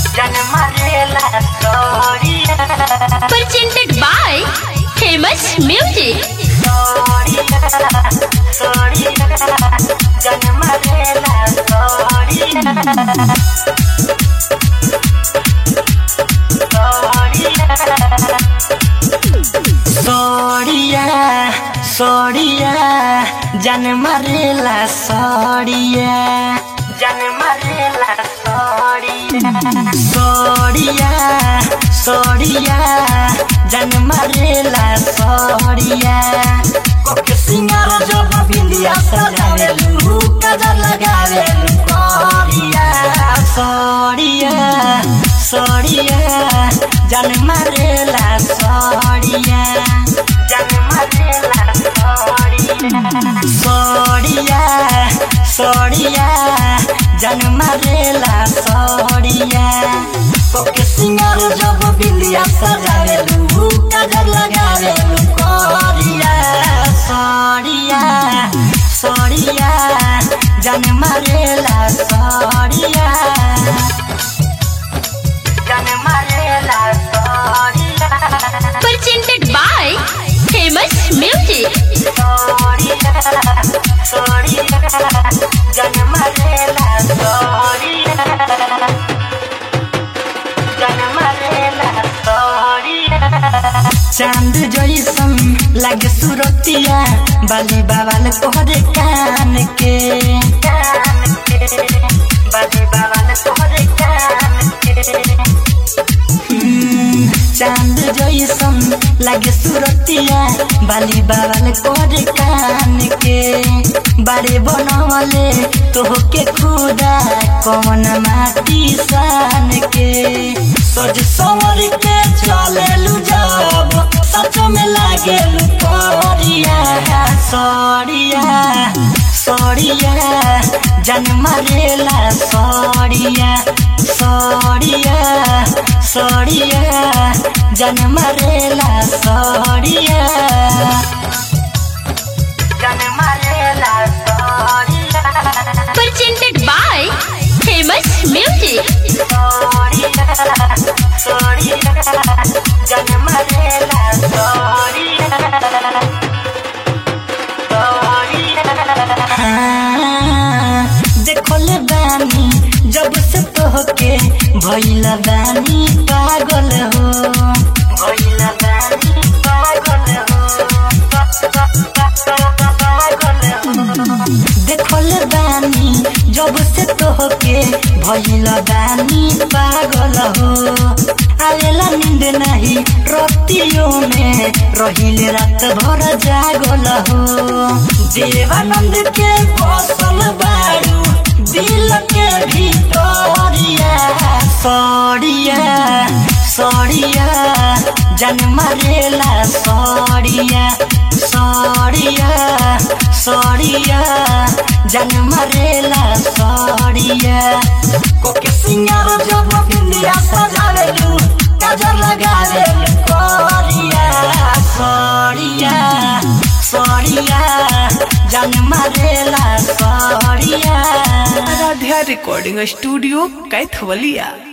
presented by famous music सड़िया सड़िया जान मारेला सड़िया जान मारेला सड़िया सड़िया सड़िया जान मारेला सड़िया कोके सिंगार जब बिंदिया सजावेलू कजर लगावेलू करिया सड़िया सड़िया जान मारेला सड़िया जान मारेला सड़िया सड़िया जान मारेला सड़िया कोके सिंगार जब बिंदिया सजावेलू कजर लगावेलू करिया सड़िया सड़िया जान मारेला सड़िया जान मारेला सड़िया presented by famous music सड़िया सड़िया जान मारेला सड़िया जान मारेला सड़िया चांद जैसन लागे सुरतिया बाली बाबाल तोहरे कान के कान के बाली बाबाल तोहरे कान के हम्म, चांद जैसन लागे सुरतिया बाली बाबाल तोहरे कान के बारे बनवले तोहके खुदा कौन माटी सान के सज संवर के चलेलू जब सच में लागेलू करिया सड़िया सड़िया जन मारेला सड़िया सड़िया सड़िया जन मारेला सड़िया जन मारेला सड़िया presented by famous music सड़िया सड़िया जन मारेला सड़िया हाँ, देखले बानी जब से तोहके भइला बानी पागल हो भइला बानी पागल हो पागल हो देखले बानी जब से तोहके भइला बानी पागल हो आवेला नींद नहीं रतियों में रहिले रात भर जागल हो देवानंद के बसल बारू दिल के भीतरिया सड़िया सड़िया जन मारेला सड़िया सड़िया सड़िया जन मारेला सड़िया कोके सिंगार जब बिंदिया सजावेलू काजर लगावेलू करिया सड़िया सड़िया जन मारेला सड़िया आराध्या रिकॉर्डिंग स्टूडियो कैथवलिया